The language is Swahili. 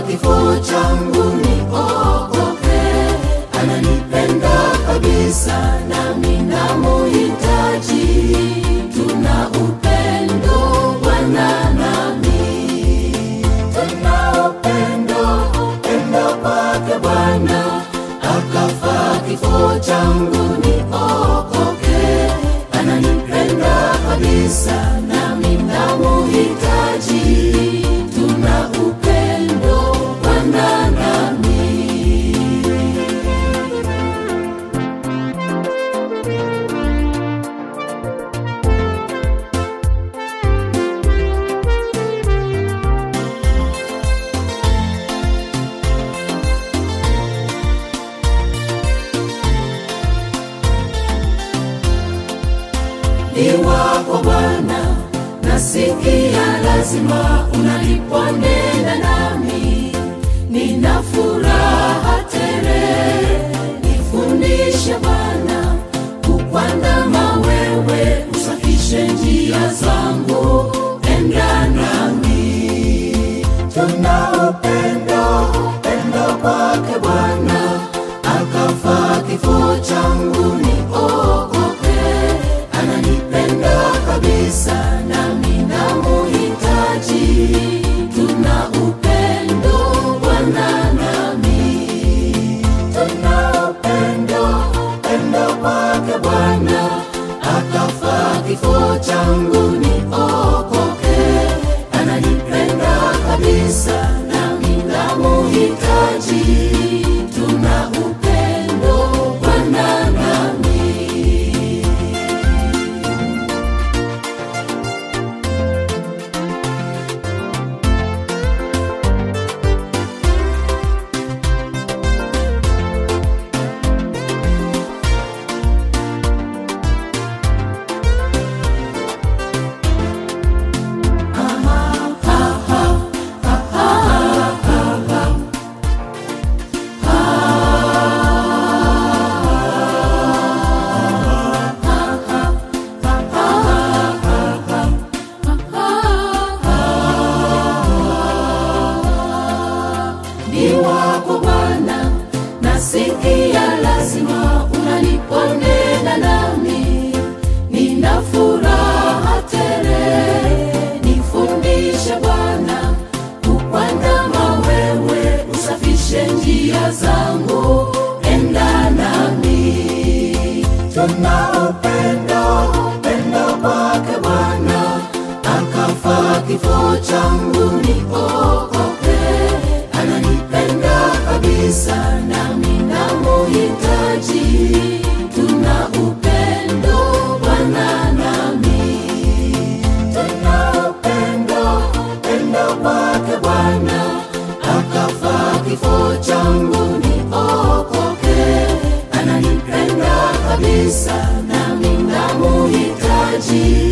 kifo changu niokoke. Ananipenda kabisa, nami namuhitaji. Tuna upendo Bwana nami, tuna upendo, upendo kwake Bwana, akafa kifo changu niokoke. Ananipenda kabisa, nami namuhitaji. Tuna upendo Bwana nami. ni wako Bwana, nasikia lazima unaliponena nami, nina furaha tele. Nifundishe Bwana kukwandama wewe, usafishe njia zangu, enda nami. Tuna upendo, upendo kwake Bwana, akafa kifo changu niokoke ananipenda kabisa, nami namuhitaji. Tuna upendo Bwana nami, tuna upendo, upendo kwake Bwana, akafa kifo changu niokoke. Ananipenda kabisa, nami namuhitaji. Tuna upendo Bwana nami. ni wako Bwana, nasikia lazima unaliponena nami, nina furaha tele. Nifundishe Bwana kukwandama wewe, usafishe njia zangu, enda nami. Tuna upendo, upendo kwake Bwana, akafa kifo changu niokoke ananipenda kabisa, nami namuhitaji. Tuna upendo Bwana nami, tuna upendo, upendo kwake Bwana, akafa kifo changu niokoke. Ananipenda kabisa, nami namuhitaji.